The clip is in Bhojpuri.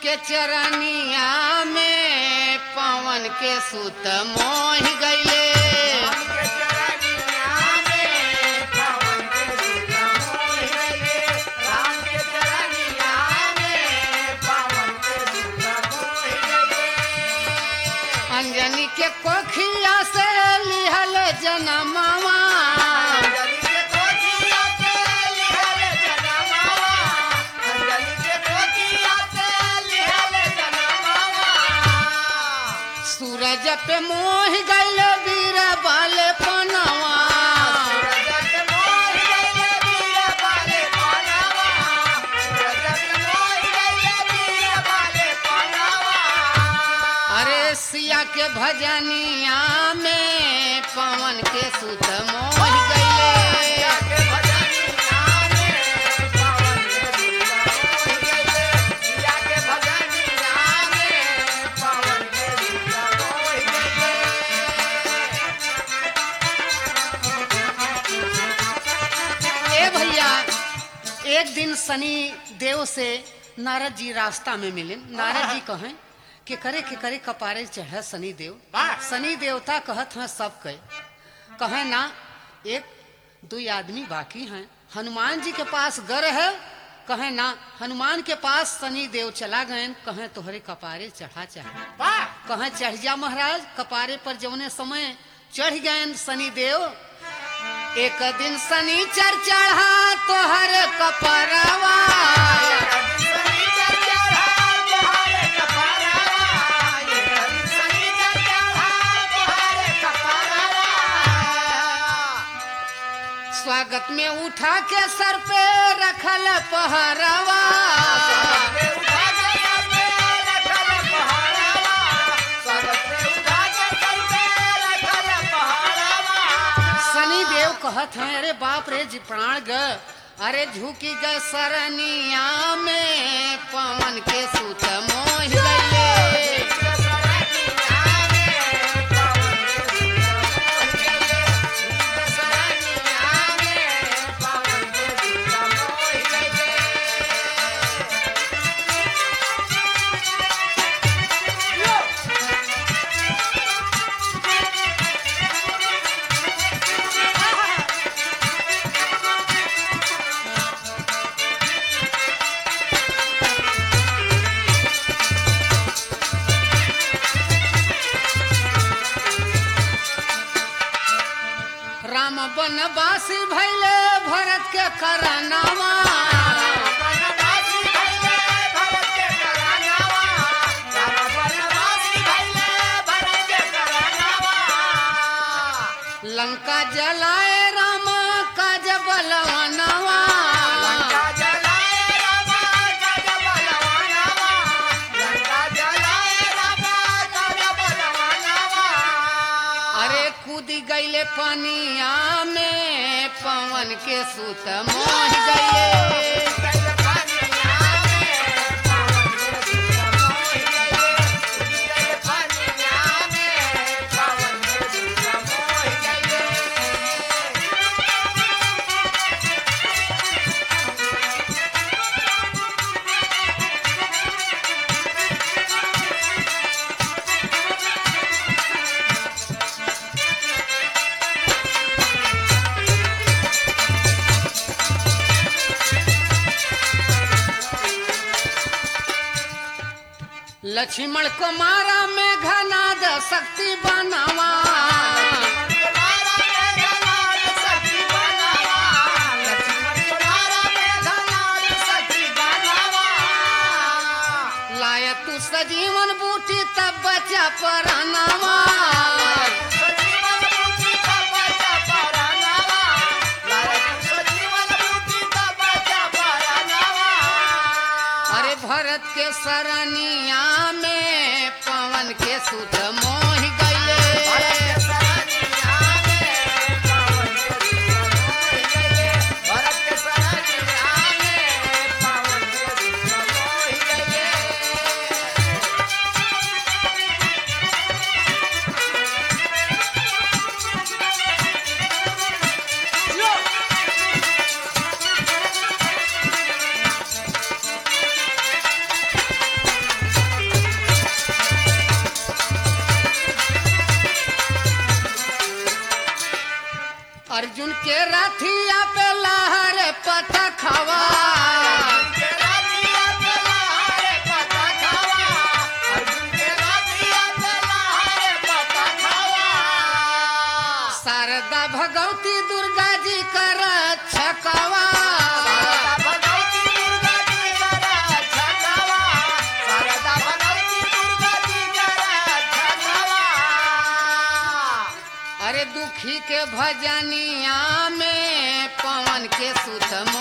के चरनिया में पवन के सुत मोह गईले अंजनी के कोखिया से लिहल जनमावा सूरज पे मोह गईल वीर बाल पनवा अरे सिया के भजनिया में पवन के सुत मोह गईले ए भैया एक दिन शनि देव से नारद जी रास्ता में मिले नारद जी कहें कि करे के करे कपारे चढ़े शनि देव वाह। शनि देवता कहत हैं सब कहे कहे ना एक दो आदमी बाकी हैं हनुमान जी के पास गर है कहे ना हनुमान के पास शनि देव चला गए कहे तोहरे कपारे चढ़ा चाहे कहे चढ़ जा महाराज कपारे पर जौने समय चढ़ गए शनि देव एक दिन शनिचर चढ़ा तोहर कपरवा स्वागत में उठा के सर पे रखल पहरवा शनि देव कहत हैं अरे बाप रे जी प्राण ग अरे झुकी ग सरनिया में पवन के सुत मोह गईले राम बनवासी भैले भरत के करनावा लंका जलाए राम काज बलवनवा अरे कूद गईले पनिया में पवन के सुत मोह गईले लक्ष्मण कुमारा में घनाद शक्ति बनावा लाय तू सजीवन बूटी तब बचा परनावा अरे भरत के सरनिया में पवन के सुत मोह गईले अर्जुन के रथिया पे लहर पता खवा शारदा भगवती दुर्गा जी कर छकवा अरे दुखी के भजनिया में पवन के सुत